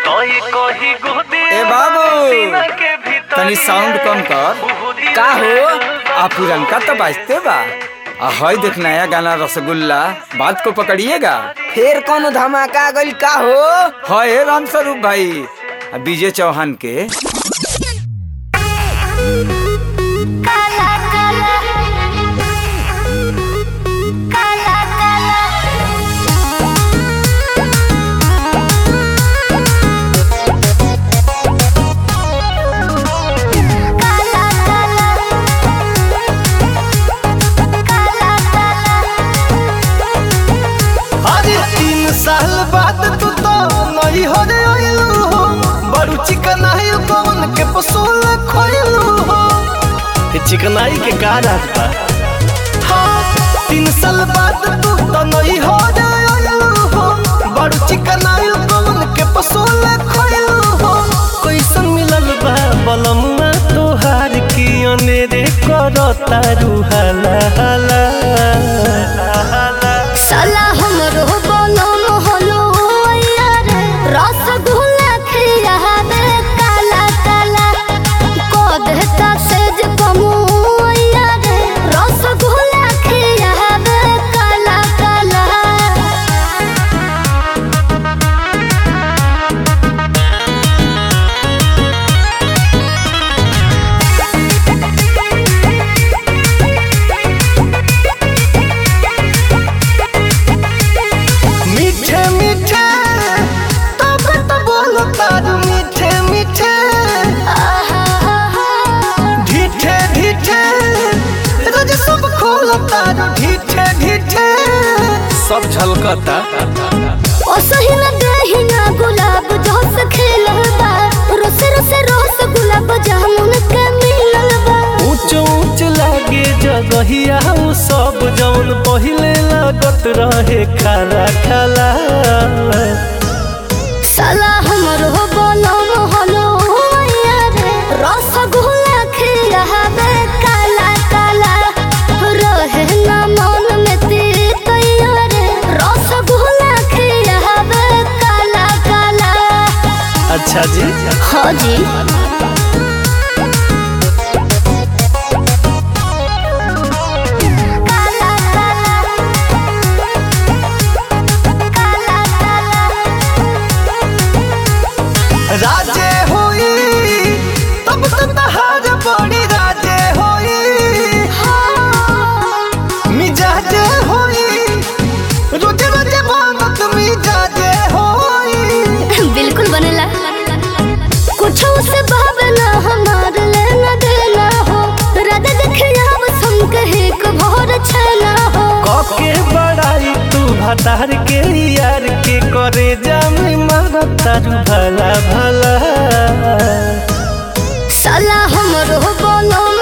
ए बाबू तनी साउंड कम कर का हो आ पुरनका तो बाजते बा आ हई देख नया गाना रसगुल्ला बात को पकड़िएगा फिर कौन धमाका गइल का हो है राम स्वरूप भाई आ विजय चौहान के काला काला काला काला काला काला काला काला अरे तीन साल बाद तू तो नई हो रे आइलू हो बड़ू चिकनाई कौन के पसूल खोइलू हो ये चिकनाई के का रात बा हाँ, तीन साल बाद तू तो नई हो रे आइलू हो बड़ू चिकनाई कौन के पसूल खोइलू हो कैसन मिलल बा बलमुआ तोहार की अनेरे करता रुहाला हाला हाला साला हमरो बनम हलो यार रसगुल्ला खियाबे काला काला को देता सेज कमु यार रसगुल्ला खियाबे काला काला मीठे मीठे तब तो बोलो तारू मीठे मीठे ढीठे ढीठे रोज सब खोलो तारू ढीठे ढीठे सब झलकता ओ सही न दही ना गुलाब जोस खेलल बा रोस रोस रोस गुलाब जामुन के मिलल बा ऊंच ऊंच लागे जगहिया उ सब जौन पहिले लागत रहे खाला खाला साला हमरो बनम हलो यार रसगुल्ला खियाबे काला काला रहे ना मन में तीत यार रसगुल्ला खियाबे काला काला अच्छा जी हाँ जी काला काला काला काला राजे होई तब तो तहार बड़ी राजे होई मिजाजे होई रोजे रोजे मांगत मिजाजे होई बिल्कुल बनेला कुछ उसे भावना हमार लेना देना हो राधा देखिया बस हम कहे को भोर छना हो कके बड़ाई तू भतार के यार के करे जामी मारतारू भला भला साला हमरो बनम